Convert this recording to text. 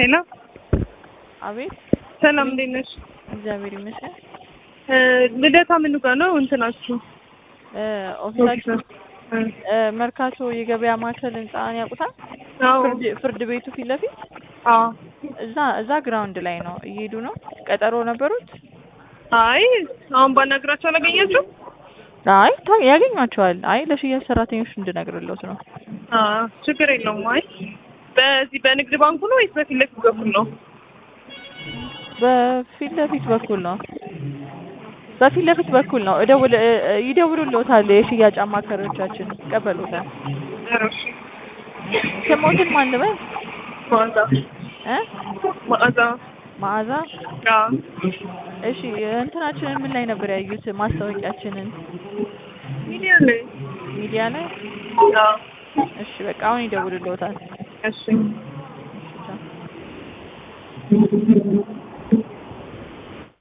ሄሎ አቤት ሰላም፣ እንዴት ነሽ? እግዚአብሔር ይመስገን። እ ልደታ ምኑ ጋር ነው እንትናችሁ? እ ኦፊሳችን እ መርካቶ የገበያ ማዕከል ህንጻን ያውቁታል? አዎ ፍርድ ፍርድ ቤቱ ፊት ለፊት አዎ። እዛ እዛ ግራውንድ ላይ ነው እየሄዱ ነው። ቀጠሮ ነበሩት? አይ አሁን ባናግራቸው አላገኛችሁም? አይ ታ- ያገኟቸዋል። አይ ለሽያጭ ሰራተኞች እንድነግርለት ነው። አዎ ችግር የለውም። አይ በዚህ በንግድ ባንኩ ነው ወይስ በፊት ለፊት በኩል ነው? በፊት ለፊት በኩል ነው። በፊት ለፊት በኩል ነው። እደውል እ- እ- ይደውሉልዎታል። የሽያጭ አማካሪዎቻችን ይቀበሉታል። ኧረ እሺ። ስሞትን ማን ልበል? መዓዛ እ መዓዛ። መዓዛ አዎ እሺ እንትናችንን ምን ላይ ነበር ያዩት? ማስታወቂያችንን ሚዲያ ላይ ሚዲያ ላይ። አዎ እሺ በቃ አሁን ይደውልልዎታል። እሺ ቻው።